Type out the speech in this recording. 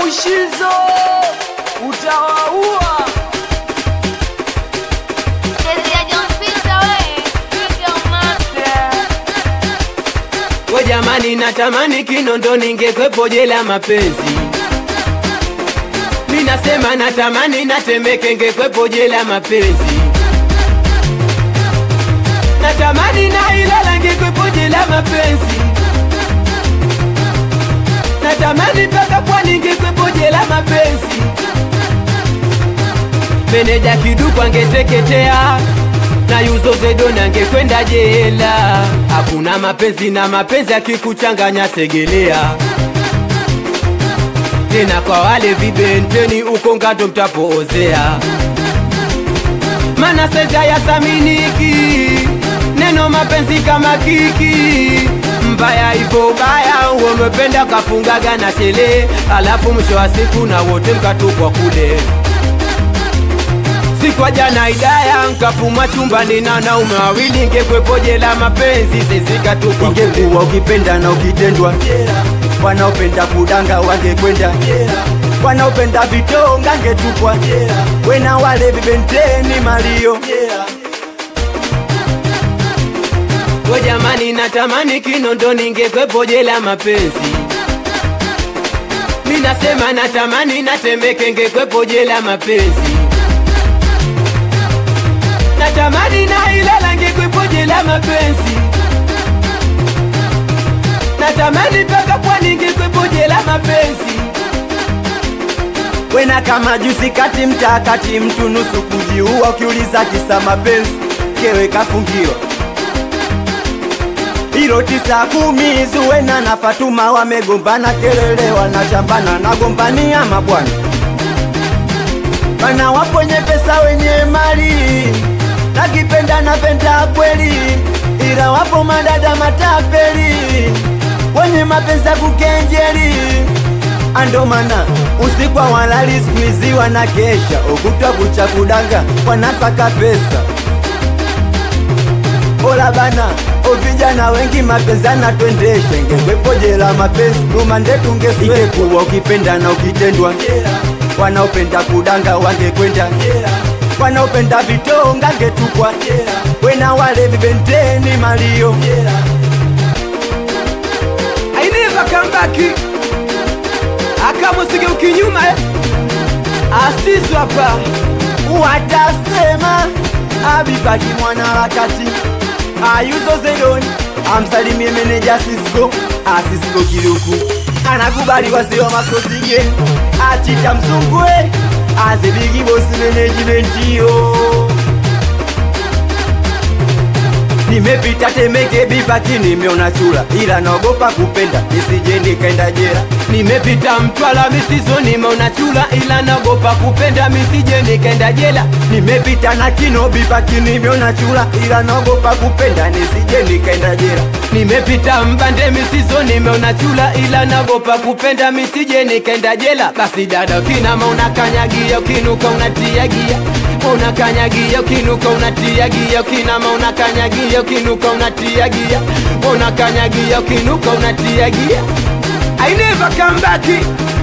Mushizo utawaua. We jamani, natamani Kinondo ningekwepo jela mapenzi. Mi nasema natamani Natemeke ngekwepo jela mapenzi. Natamani na Ilala ngekwepo jela mapenzi. Natamani mpaka Pwani ngekwepo jela mapenzi. Meneja Kiduku angeteketea na Yuzo Zedoni angekwenda jela. Hakuna mapenzi na mapenzi akikuchanganya segelea tena kwa wale vibenteni uko ngato mtapoozea, mana saizi hayasaminiki neno mapenzi kama kiki mbaya hivyo baya, umependa kafungaga na shele, alafu mwisho wa siku na wote mkatupwa kule Sikwa jana idaya nkafuma chumbani na wanaume wawili, ngekwepo jela mapenzi sezikatupwa kule ingekuwa ukipenda na ukitendwa wanaopenda kudanga wangekwenda wanaopenda vitonga ngetupwa wena wale vibenteni malio We jamani, natamani Kinondo ningekwepo jela mapenzi. Mi nasema natamani Natemeke ngekwepo jela mapenzi. Natamani na Ilala ngekwepo jela mapenzi. Natamani mpaka Pwani ngekwepo jela mapenzi. wena kama jusi kati mtaa kati mtu nusu kujiua ukiuliza kisa mapenzi kewe kafungiwa hilo tisa kumi zuwena na Fatuma wamegombana kelele wanachambana nagombania mabwana bana waponye pesa wenye mali nakipenda napenda kweli ila wapo madada matapeli wenye mapenzi ya kukenjeli andomana usiku walali skuizi wana kesha ukutwa kucha kudanga wanasaka pesa Ola bana ovijana wengi mapenzi anatwendesha ingekwepo jela mapenzi rumande tungesingekuwa ukipenda na ukitendwa wanaopenda kudanga wangekwenda wanaopenda vitonga ngetupwa wena wale vibenteni malio I never come back. Akamusige ukinyuma eh. Asisu hapa. watasema abibaki mwana wakati ayuzo zedoni amsalimie meneja sisko asisko kiluku anakubali wasiwa maskosige achita msungwe azibigi bosi menejimentiyo nimepita Temeke Bibaki nimeona chula, ila naogopa kupenda nisije nikaenda jela. Nimepita Mtwara misizo nimeona chula ila nagopa kupenda misije nikaenda jela. Nimepita na kino Bibaki nimeona chula, ila naogopa kupenda nisije nikaenda jela. Nimepita Mbande misizo nimeona chula ila nagopa kupenda misije nikaenda jela. Basi dada ukinama unakanyagia ukinuka unatia gia unakanyagia ukinuka unatia gia ukinama unakanyagia ukinuka unatia gia unakanyagia ukinuka unatia gia I never come back